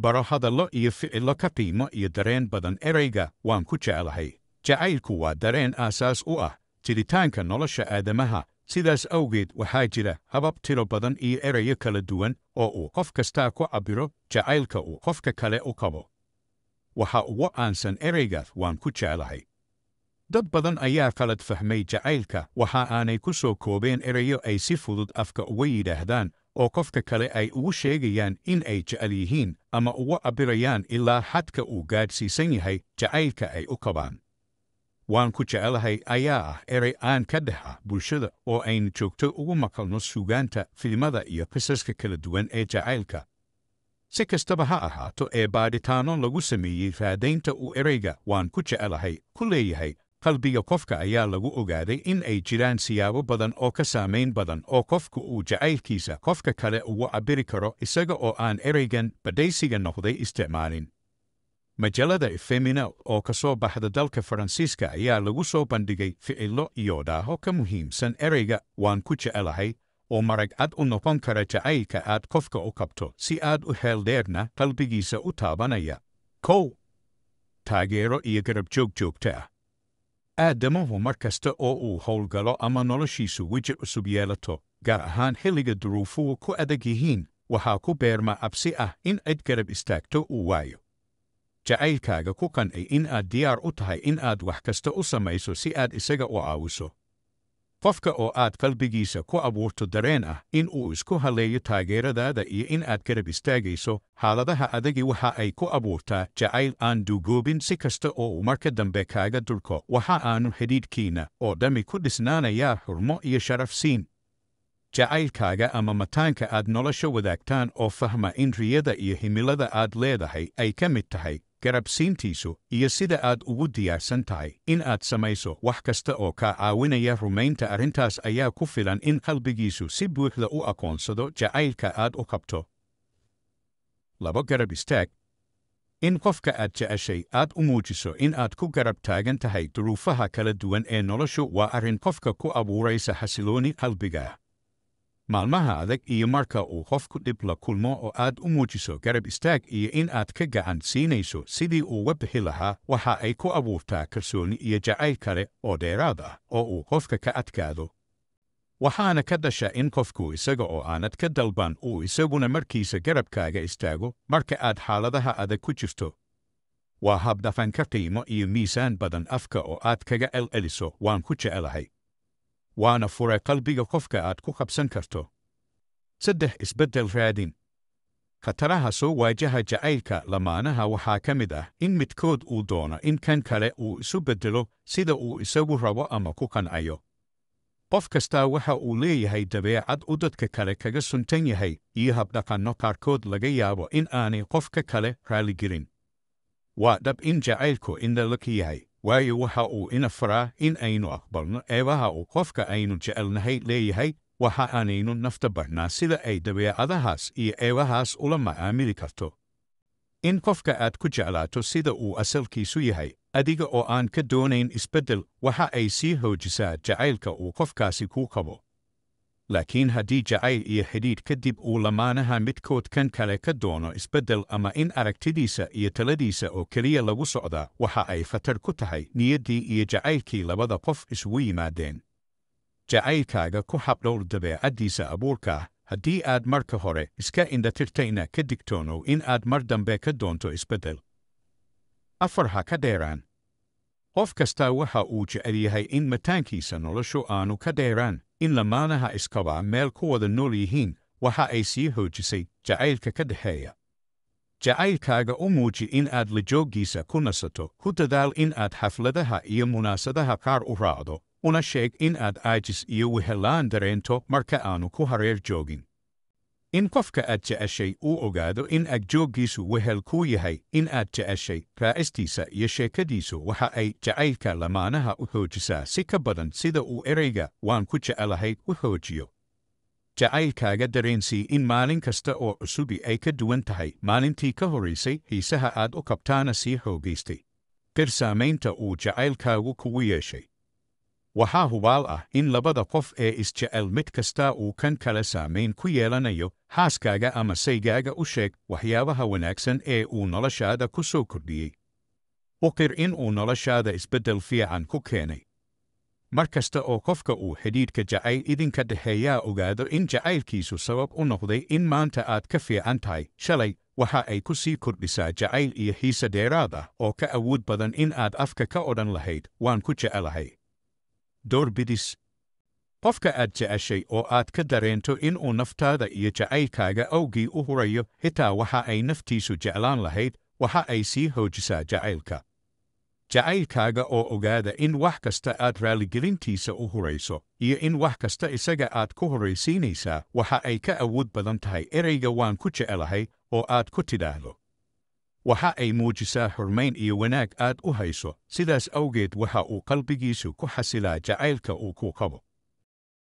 baro hadallo iyo ficillo ka qiimo iyo dareen badan ereyga waan ku jeclahay jacaylku waa dareen aasaas u ah jiritaanka nolosha aadamaha sidaas awgeed waxaa jira habab tiro badan iyo erayo kala duwan oo uu qof kastaa ku cabbiro jacaylka uu qofka kale u qabo waxa ugu aansan ereygaas waan ku jeclahay dad badan ayaa qalad fahmay jacaylka waxa aanay ku soo koobeen erayo ay si fudud afka uga yidhaahdaan oo qofka kale ay ugu sheegayaan in ay jecel yihiin ama ugu cabbirayaan ilaa xadka uu gaadhsiisan yahay jacaylka ay u qabaan waan ku jecelahay ayaa ah erey aan ka dhex ah bulshada oo aynu joogto ugu maqalno suugaanta filimada iyo qisaska kala duwan ee jacaylka si kastaba ha ahaato ee baadhitaanno lagu sameeyey raadaynta uu ereyga waan ku jecelahay ku leeyahay qalbiga qofka ayaa lagu ogaaday in ay jiraan siyaabo badan oo ka saamayn badan oo qofku uu jacaylkiisa qofka kale ugu cabbiri karo isaga oo aan ereygan badhaysiga noqday isticmaalin majallada efemina oo ka soo baxda dalka faransiiska ayaa lagu soo bandhigay ficillo iyo dhaaho ka muhiimsan ereyga waan ku jecelahay oo marag cad u noqon kara jacaylka aad qofka u qabto si aad u heeldheerna qalbigiisa u taabanaya kow taageero iyo garab joog joogto ah aadamuhu mar kasta oo uu howlgalo ama noloshiisu weji cusub yeelato gaar ahaan xilliga duruufuhu ku adag yihiin waxaa ku beerma cabsi ah in cid garab istaagto uu waayo jacaylkaaga ku qancay in aad diyaar u tahay in aad wax kasta u samayso si aad isaga u caawiso qofka oo aad qalbigiisa ku abuurto dareen ah in uu isku halleeyo taageeradaada iyo in aad garab istaagayso xaaladaha adagi waxa ay ku abuurtaa jacayl aan duugoobin si kasta oo uu marka dambe kaaga dulko waxa aanu xidhiidhkiinna oo dhammi ku dhisnaanayaa xurmo iyo sharaf siin jacaylkaaga ama mataanka aad nolosha wadaagtaan oo fahma in riyada iyo himilada aad leedahay ay ka mid tahay garabsiintiisu iyo sida aad ugu diyaarsan tahay in aad samayso wax kasta oo kaa caawinaya rumaynta arrintaas ayaa ku filan in qalbigiisu si buuxda u aqoonsado jacaylka aad u qabto labo garab istaag in qofka aad jeceshay aad u muujiso in aad ku garab taagan tahay duruufaha kala duwan ee noloshu waa arrin qofka ku abuuraysa xasilooni qalbiga maalmaha adag iyo marka uu qofku dhib la kulmo oo aad u muujiso garab istaag iyo in aad ka gacan siinayso sidii uuga bixi lahaa waxa ay ku abuurtaa kalsooni iyo jacayl kale oo dheeraad ah oo uu qofka ka adkaado waxaana ka dhasha in qofku isaga oo aanad ka dalban uu isaguna markiisa garabkaaga istaago marka aad xaaladaha adag ku jirto waa habdhafan ka qiimo iyo miisaan badan afka oo aad kaga celceliso waan ku jecelahay waana fure qalbiga qofka aad ku qabsan karto saddex isbeddel raadin khataraha soo waajaha jacaylka lamaanaha waxaa ka mid ah in midkood uu doono in kan kale uu isu beddelo sida uu isagu rabo ama ku qancayo qof kastaa waxa uu leeyahay dabeecad u dadka kale kaga suntan yahay iyo habdhaqanno qaarkood laga yaabo in aanay qofka kale raaligelin waa dhab in jacaylku indhalaka yahay waayo waxa uu ina faraa in aynu aqbalno eebaha uu qofka aynu jecelnahay leeyahay waxa aanaynu nafta barnaa sida ay dabeecadahaas iyo eebahaas ula macaamili karto in qofka aad ku jeclaato sida uu asalkiisu yahay adiga oo aan ka doonayn isbeddel waxa ay sii hoojisaa jacaylka uu qofkaasi kuu qabo laakiin haddii jacayl iyo xidhiidh kadib uu lamaanaha midkood kan kale ka doono isbeddel ama in aragtidiisa iyo taladiisa oo keliya lagu socdaa waxa ay khatar ku tahay niyaddii iyo jacaylkii labada qof isugu yimaadeen jacaylkaaga ku habdhowr dabeecaddiisa abuurka ah haddii aad marka hore iska indhatirtayna ka digtoonow in aad mar dambe ka doonto isbeddel afar ha ka dheeraan qof kastaa waxa uu jecel yahay in mataankiisa noloshu aanu ka dheeraan in lamaanaha iskabaa meel ku wada nool yihiin waxa ay sii hoojisay jacaylka ka dhexeeya jacaylkaaga u muuji in aad la jooggiisa ku nasato ku dadaal in aad xafladaha iyo munaasadaha qaar u raacdo una sheeg in aad aajis iyo wehellaan dareento marka aanu ku hareer joogin in qofka aad jeceshay uu ogaado in agjooggiisu wehel kuu yahay in aad jeceshay raacistiisa iyo sheekadiisu waxa ay jacaylka lamaanaha u xoojisaa si ka badan sida uu ereyga waan ku jecelahay u xoojiyo jacaylkaaga dareensii in maalin kasta oo cusubi ay ka duwan tahay maalintii ka horaysay xiisaha aad u qabtaana sii xoogaystay qir saamaynta uu jacaylkaagu kugu yeeshay waxaa hubaal ah in labada qof ee isjecel mid kasta uu kan kale saamayn ku yeelanayo xaaskaaga ama saygaaga u sheeg waxyaabaha wanaagsan ee uu noloshaada ku soo kordhiyey u qir in uu noloshaada isbeddel fiican ku keenay mar kasta oo qofka uu xidhiidhka jacayl idinka dhexeeyaa ogaado in jacaylkiisu sabab u noqday in maanta aad ka fiican tahay shalay waxa ay ku sii kordhisaa jacayl iyo xiise dheeraad ah oo ka awood badan in aad afka ka odhan lahayd waan ku jecelahay doorbidis qofka aad jeceshay oo aad ka dareento inuu naftaada iyo jacaylkaaga awgii u hurayo xitaa waxa ay naftiisu jeclaan lahayd waxa ay sii hoojisaa jacaylka jacaylkaaga oo ogaada in wax kasta aad raaligelintiisa u hurayso iyo in wax kasta isaga aad ku horraysiinaysaa waxa ay ka awood badan tahay ereyga waan ku jecelahay oo aad ku tidhaahdo waxa ay muujisaa xurmayn iyo wanaag aad u hayso sidaas awgeed waxa uu qalbigiisu ku xasilaa jacaylka uu ku qabo